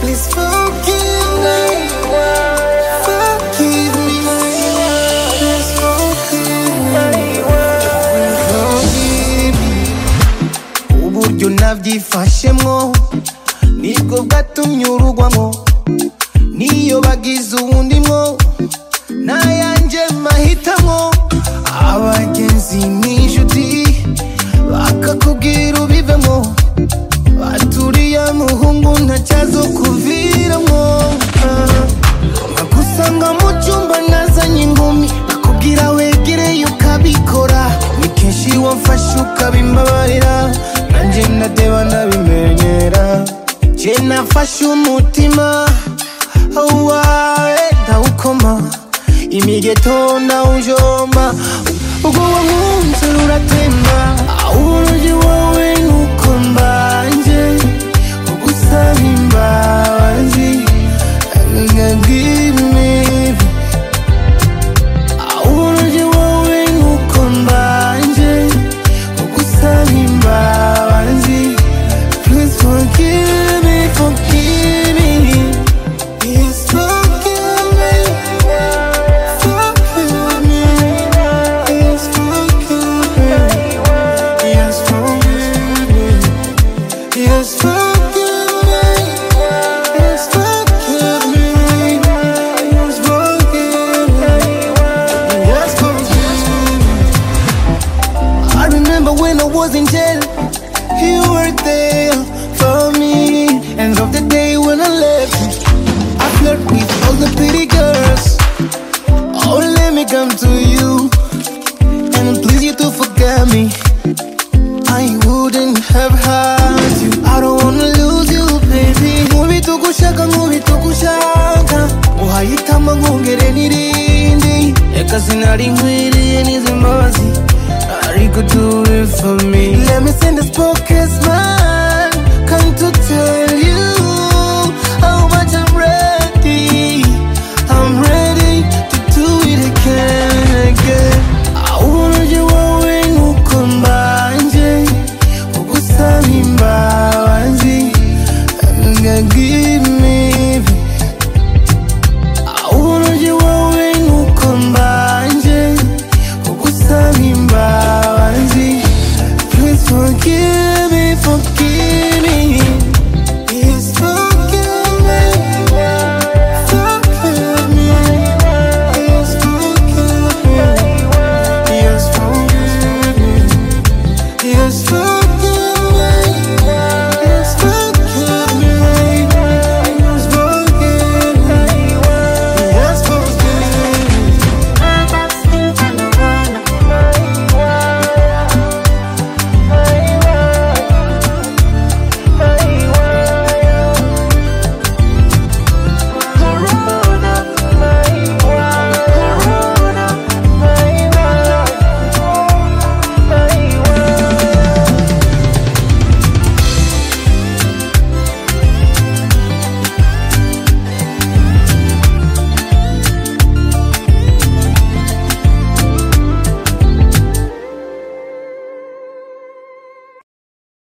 Please forgive me. Forgive me. Please forgive me. Forgive me. Uburyo nabyifashemo nibwo bwatumye urugwamo niyo bagize uwundi mwo nayanjye mahitamo abagenzi n'inshuti bakakubwira ubivemo baturiye muhungu ntacyazo kuviramo nagusanga mu cyumba nazanye ingumi bakubwira wegereye ukabikora ni kenshi wamfashe ukabimbabarira nanjye ndadeba ndabimenyera jye nafashe umutima wawe ndawukoma imigeto ndawujomba ubwo wankunze ruratemba uburyo wowe nuko mbanje ugusaba imbabazi Give me uburyo wowe nuko mbanje ugusaba imbabazi Please forgive me, forgive me Please forgive me, forgive me Please forgive me Yes, forgive me Yes, forgive me Yes, forgive me Yes, forgive me Yes, forgive me I remember when I was in jail, you were there for me. And of the day when I left, I flirt with all the pretty girls. Oh, let me come to you and please you to forget me. I wouldn't have had you. I don't wanna lose you, baby. Nkubita ugushaka, nkubita ugushaka. Uhayitamo nkongere n'irindi. Reka sinari nkwiriye n'izi mbabazi. Are you could do it for me? Let me send this focus man. Come to tell you how much I'm ready. I'm ready to do it again, again. Uburyo wowe nuko mbanje ugusaba imbabazi ngagira